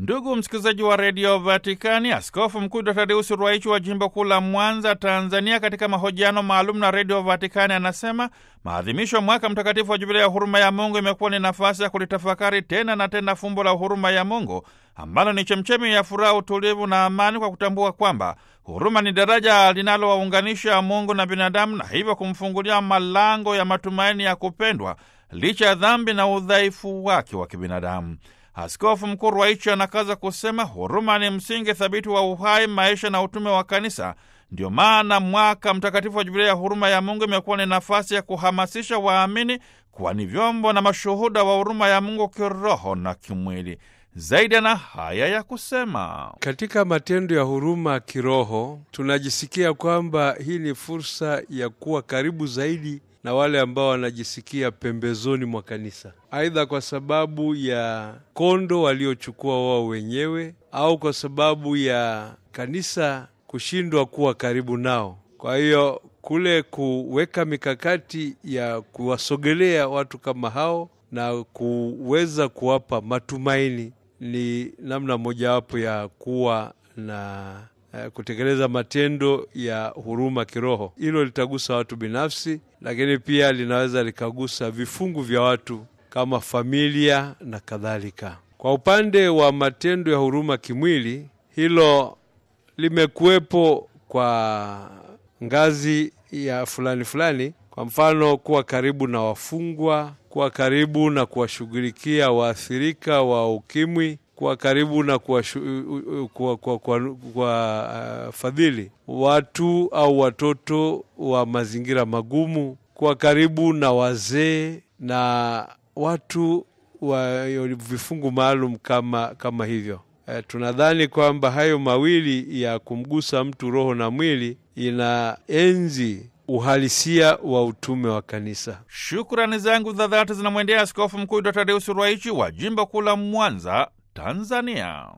Ndugu msikilizaji wa redio Vatikani, Askofu Mkuu Dr Tadeusi Ruwaichi wa jimbo kuu la Mwanza, Tanzania, katika mahojiano maalum na redio Vatikani anasema maadhimisho ya mwaka mtakatifu wa Jubilia ya huruma ya Mungu imekuwa ni nafasi ya kulitafakari tena na tena fumbo la huruma ya Mungu ambalo ni chemchemi ya furaha, utulivu na amani, kwa kutambua kwamba huruma ni daraja linalowaunganisha Mungu na binadamu na hivyo kumfungulia malango ya matumaini ya kupendwa licha ya dhambi na udhaifu wake wa kibinadamu. Askofu Mkuu Ruwaichi anakaza kusema huruma ni msingi thabiti wa uhai, maisha na utume wa Kanisa. Ndio maana mwaka mtakatifu wa Jubilia ya huruma ya Mungu imekuwa ni nafasi ya kuhamasisha waamini kuwa ni vyombo na mashuhuda wa huruma ya Mungu kiroho na kimwili. Zaidi ana haya ya kusema: katika matendo ya huruma kiroho tunajisikia kwamba hii ni fursa ya kuwa karibu zaidi na wale ambao wanajisikia pembezoni mwa kanisa, aidha kwa sababu ya kondo waliochukua wao wenyewe au kwa sababu ya kanisa kushindwa kuwa karibu nao. Kwa hiyo kule kuweka mikakati ya kuwasogelea watu kama hao na kuweza kuwapa matumaini ni namna mojawapo ya kuwa na kutekeleza matendo ya huruma kiroho. Hilo litagusa watu binafsi, lakini pia linaweza likagusa vifungu vya watu kama familia na kadhalika. Kwa upande wa matendo ya huruma kimwili, hilo limekuwepo kwa ngazi ya fulani fulani, kwa mfano kuwa karibu na wafungwa, kuwa karibu na kuwashughulikia waathirika wa ukimwi kuwa karibu na kuwafadhili uh, watu au watoto wa mazingira magumu, kuwa karibu na wazee na watu wa vifungu maalum kama, kama hivyo. Uh, tunadhani kwamba hayo mawili ya kumgusa mtu roho na mwili inaenzi uhalisia wa utume wa kanisa. Shukrani zangu za dhati zinamwendea Askofu Mkuu Dr Tadeusi Ruwaichi wa jimbo kuu la Mwanza, Tanzania.